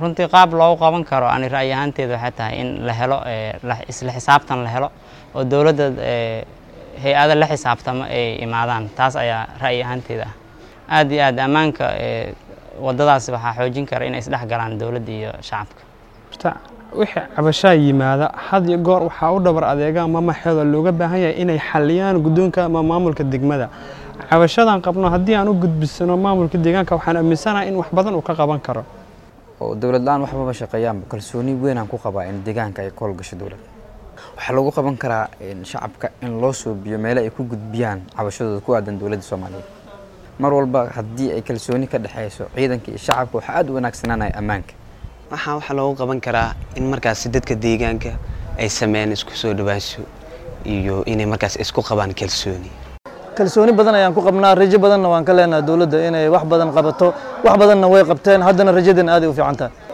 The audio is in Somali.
runtii qaab loogu qaban karo ani ra'yi ahaanteeda waxay tahay in la helo isla xisaabtan la helo oo dowladda hay-ada la xisaabtamo ay imaadaan taas ayaa ra'yi ahaanteeda ah aad iyo aad ammaanka waddadaas waxaa xoojin kara inay isdhex galaan dowladda iyo shacabka horta wixii cabashaa yimaada had iyo goor waxaa u dhabar adeegaan mamaxeeda looga baahan yahay inay xaliyaan guddoonka ama maamulka degmada cabashadan qabno haddii aan u gudbisano maamulka deegaanka waxaan aaminsanahay in wax badan uu ka qaban karo oo dowlad la-aan waxbaba shaqeeyaanba kalsooni weynaan ku qabaa in deegaanka ay ka howlgasho dowladda waxaa lagu qaban karaa shacabka in loo suubiyo meele ay ku gudbiyaan cabashadooda ku aadan dowladda soomaaliyeed mar walba haddii ay kalsooni ka dhexeyso ciidanka iyo shacabka waxaa aada u wanaagsanaanaya ammaanka waxaa waxaa loogu qaban karaa in markaasi dadka deegaanka ay sameeyaan isku soo dhawaansho iyo inay markaas isku qabaan kalsooni kalsooni badan ayaan ku qabnaa rajo badanna waan ka leenahay dowladda inay wax badan qabato wax badanna way qabteen haddana rajadan aaday u fiican tahay